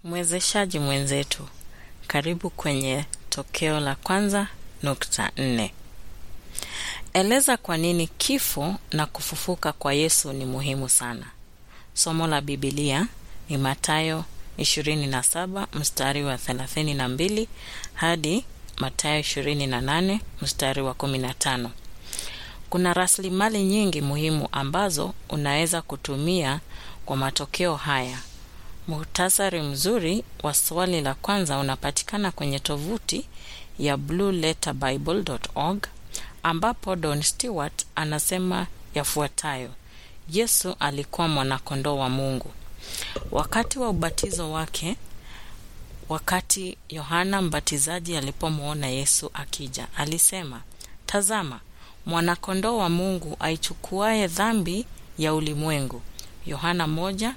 Mwezeshaji mwenzetu, karibu kwenye tokeo la kwanza nukta nne. Eleza kwa nini kifo na kufufuka kwa Yesu ni muhimu sana. Somo la Biblia ni Mathayo 27 mstari wa 32 hadi Mathayo 28 mstari wa 15. Kuna rasilimali nyingi muhimu ambazo unaweza kutumia kwa matokeo haya. Muhtasari mzuri wa swali la kwanza unapatikana kwenye tovuti ya blueletterbible.org ambapo Don Stewart anasema yafuatayo: Yesu alikuwa mwanakondoo wa Mungu. Wakati wa ubatizo wake, wakati Yohana Mbatizaji alipomwona Yesu akija, alisema, tazama mwanakondoo wa Mungu aichukuaye dhambi ya ulimwengu. Yohana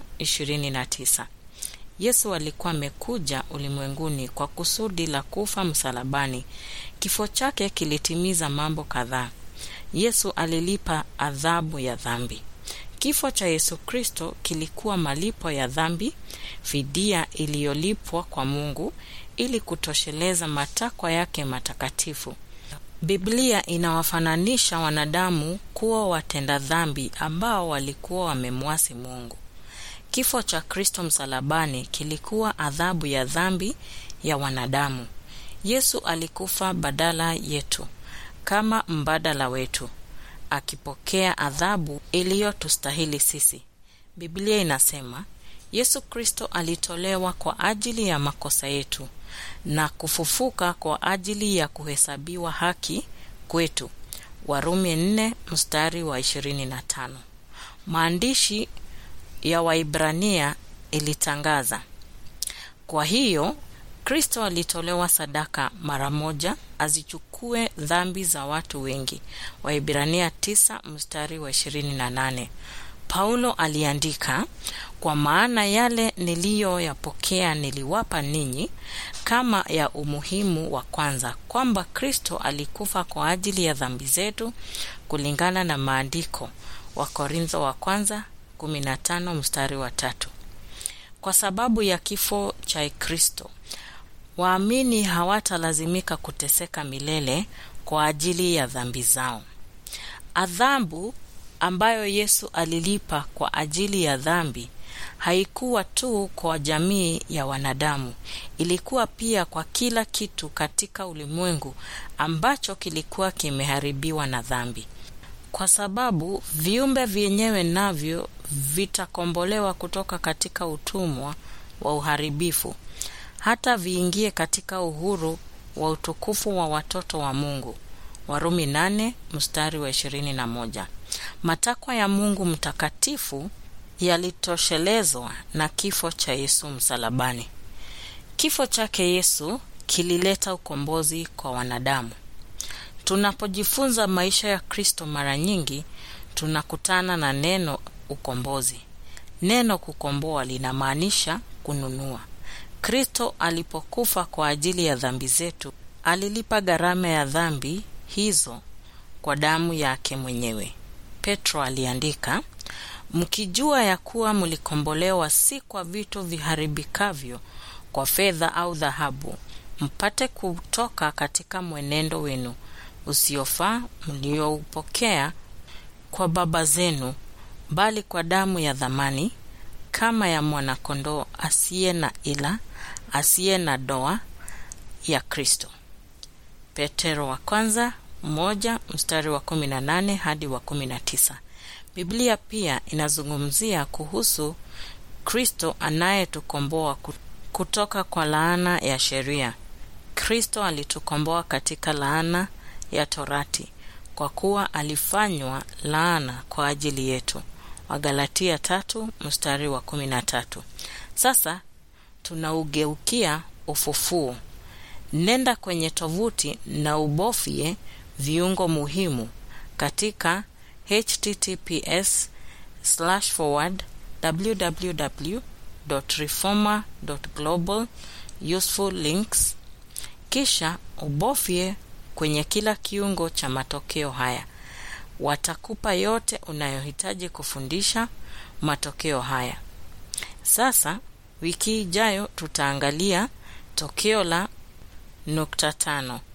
1:29. Yesu alikuwa amekuja ulimwenguni kwa kusudi la kufa msalabani. Kifo chake kilitimiza mambo kadhaa. Yesu alilipa adhabu ya dhambi. Kifo cha Yesu Kristo kilikuwa malipo ya dhambi, fidia iliyolipwa kwa Mungu ili kutosheleza matakwa yake matakatifu. Biblia inawafananisha wanadamu kuwa watenda dhambi ambao walikuwa wamemwasi Mungu. Kifo cha Kristo msalabani kilikuwa adhabu ya dhambi ya wanadamu. Yesu alikufa badala yetu kama mbadala wetu, akipokea adhabu iliyotustahili sisi. Biblia inasema Yesu Kristo alitolewa kwa ajili ya makosa yetu na kufufuka kwa ajili ya kuhesabiwa haki kwetu. Warumi 4 mstari wa 25. Maandishi ya Waibrania ilitangaza, kwa hiyo Kristo alitolewa sadaka mara moja azichukue dhambi za watu wengi. Waibrania 9 mstari wa 28. Paulo aliandika, kwa maana yale niliyoyapokea niliwapa ninyi kama ya umuhimu wa kwanza, kwamba Kristo alikufa kwa ajili ya dhambi zetu kulingana na maandiko. Wakorintho wa kwanza 15 mstari wa tatu. Kwa sababu ya kifo cha Kristo, waamini hawatalazimika kuteseka milele kwa ajili ya dhambi zao. Adhabu ambayo Yesu alilipa kwa ajili ya dhambi haikuwa tu kwa jamii ya wanadamu, ilikuwa pia kwa kila kitu katika ulimwengu ambacho kilikuwa kimeharibiwa na dhambi, kwa sababu viumbe vyenyewe navyo vitakombolewa kutoka katika utumwa wa uharibifu hata viingie katika uhuru wa utukufu wa watoto wa Mungu. Warumi 8 mstari wa 21. Matakwa ya Mungu mtakatifu yalitoshelezwa na kifo cha Yesu msalabani. Kifo chake Yesu kilileta ukombozi kwa wanadamu. Tunapojifunza maisha ya Kristo, mara nyingi tunakutana na neno ukombozi. Neno kukomboa linamaanisha kununua. Kristo alipokufa kwa ajili ya dhambi zetu, alilipa gharama ya dhambi hizo kwa damu yake mwenyewe. Petro aliandika, mkijua ya kuwa mlikombolewa si kwa vitu viharibikavyo, kwa fedha au dhahabu, mpate kutoka katika mwenendo wenu usiofaa mlioupokea kwa baba zenu, bali kwa damu ya dhamani kama ya mwanakondoo asiye na ila asiye na doa ya Kristo. Petero wa kwanza moja mstari wa 18 hadi wa 19. Biblia pia inazungumzia kuhusu Kristo anayetukomboa kutoka kwa laana ya sheria. Kristo alitukomboa katika laana ya Torati kwa kuwa alifanywa laana kwa ajili yetu. Wagalatia tatu mstari wa kumi na tatu. Sasa tunaugeukia ufufuo. Nenda kwenye tovuti na ubofye viungo muhimu katika https forward www reformer global useful links, kisha ubofye kwenye kila kiungo cha matokeo haya. Watakupa yote unayohitaji kufundisha matokeo haya. Sasa Wiki ijayo tutaangalia tokeo la nukta tano.